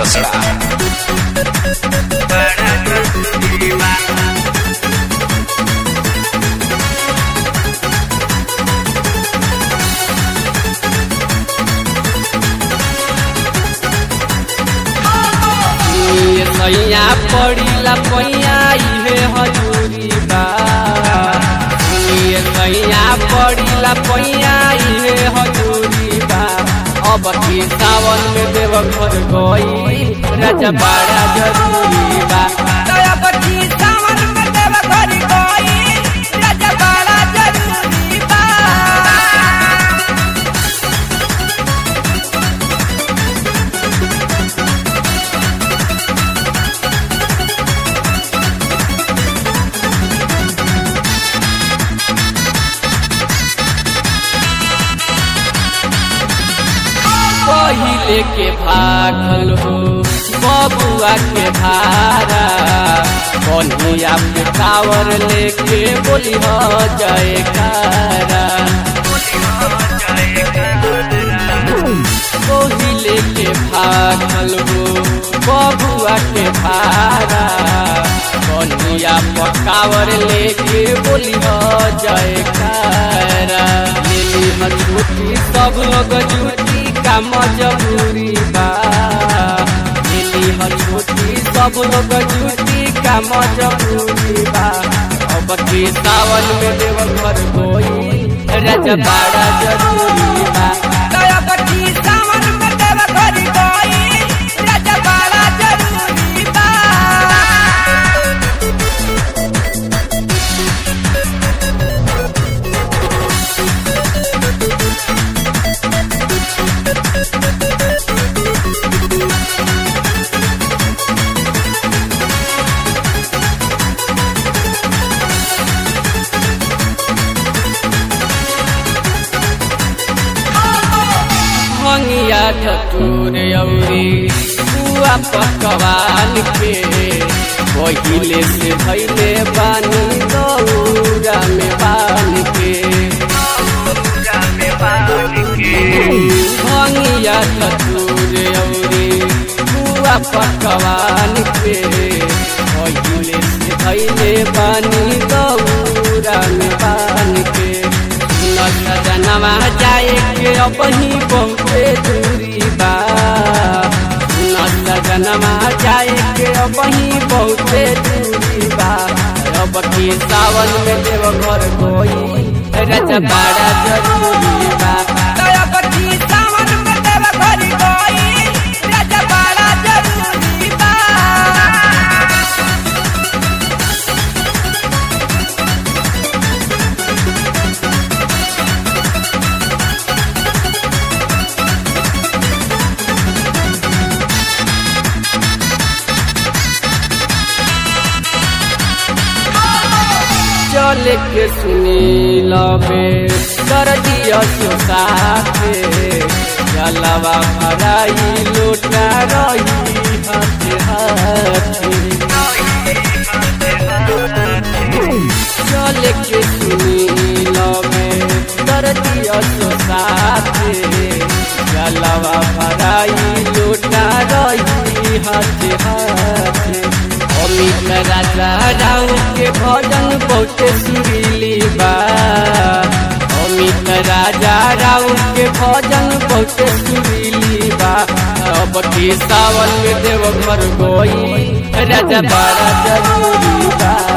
रसड़ा ये सैया पड़ीला पैया इहे हजूरी बा ये सैया पड़ीला पैया इहे हजूरी बा अब की सावन में देव घर गई राजा बड़ा जरूरी बा अब की सावन में देव घर गई राजा बड़ा जरूरी बा पहिले के भागल हो बबुआ के भारा कन्हैया पे टावर लेके बोली हो जयकारा पहिले के भागल हो बबुआ के भारा कन्हैया पे टावर लेके बोली हो जयकारा लेली मजबूती सब लोग जुटी का मजबूरी बा मिली ह छुट्टी सब लोग जुटी का मजबूरी बा अब की सावन में देव घर कोई राजा बड़ा जरूरी बा अब की सावन में देव घर गई राजा बड़ा जरूरी बा मंगिया धतूर औरी बुआ पकवान के पहिले से भैले बानी दौरा में बान के भंगिया धतूर औरी बुआ पकवान के पहिले से भैले बानी दौरा में बान के सजनवा जाए के अपनी बहुते दूरी बा सजनवा जाए के अपनी बहुते दूरी बा अब की सावन में देव घर कोई रज बड़ा जरूरी बा अब की सावन में देव घर गई राजा बड़ा जरूरी बा चल के सुनी लबे कर दिया सो साथे जलवा भराई लोटा रही हाथे हाथे चल के सुनी लबे कर दिया सो साथे जलवा भराई लोटा रही हाथे हाथे अमित राजा राव के भजन बहुत सुरीली बा अमित राजा राव के भजन बहुत सुरीली बा अब की सावन में देव घर गई राजा बड़ा जरूरी बा